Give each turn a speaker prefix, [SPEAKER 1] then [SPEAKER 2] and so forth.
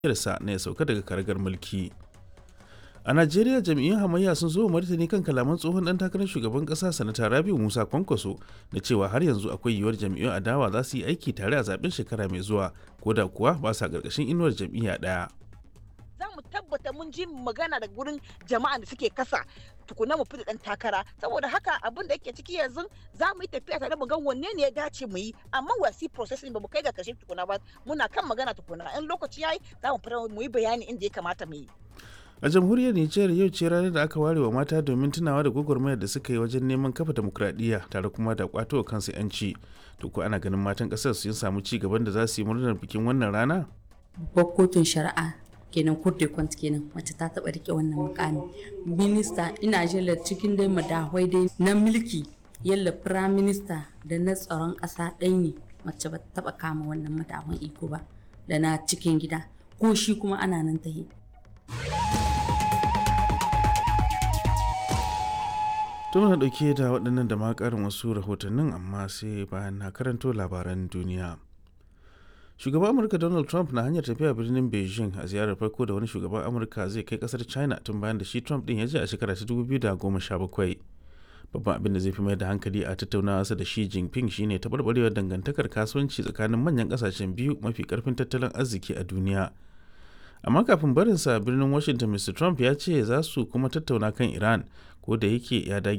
[SPEAKER 1] sa na ya sauka daga karagar mulki. A Najeriya jam'iyyun hamayya sun zo martani kan kalaman tsohon dan takarar shugaban kasa sanata Rabiu Musa Kwankwaso da cewa har yanzu akwai yiwuwar jam'iyyun adawa za su yi aiki tare a zaben shekara mai zuwa ko da kuwa ba sa ƙarƙashin inuwar jam'iyya ɗaya.
[SPEAKER 2] za mu tabbata mun ji magana da gurin jama'a da suke kasa tukuna mu fita dan takara saboda haka abin da yake ciki yanzu za mu yi tafiya tare mu ga wanne ne ya dace mu yi amma wasi processing ba mu kai ga kashe tukuna ba muna kan magana tukuna in lokaci yayi za mu fita mu yi bayani inda ya kamata mu yi
[SPEAKER 1] A jamhuriyar Nijar yau ce ranar da aka ware wa mata domin tunawa da gwagwarmayar da suka yi wajen neman kafa demokradiyya tare kuma da kwato wa kansu 'yanci. To ko ana ganin matan ƙasar sun samu ci gaban da za su yi murnar bikin wannan rana?
[SPEAKER 3] Babbar kotun shari'a kenan court de compte kenan mace ta taba rike wannan mukami minista ina jela cikin dai madahwai dai na mulki yalla prime minister da na tsaron kasa ɗaya ne mace ba taba kama wannan madahwan iko ba da na cikin gida ko shi kuma ana nan ta yi
[SPEAKER 1] To muna ɗauke da waɗannan da ma ƙarin wasu rahotannin amma sai bayan na karanto labaran duniya. shugaban amurka donald trump na hanyar tafiya birnin beijing a ziyarar farko da wani shugaban amurka zai kai kasar china tun bayan da shi trump din ya je a shekara ta 2017 babban abin da zai fi mai da hankali a tattaunawa da shi jinping shine taɓarɓarewar dangantakar kasuwanci tsakanin manyan kasashen biyu mafi karfin tattalin arziki a duniya amma kafin barinsa birnin washington mr trump ya ce za su kuma tattauna kan iran ko da yake ya dage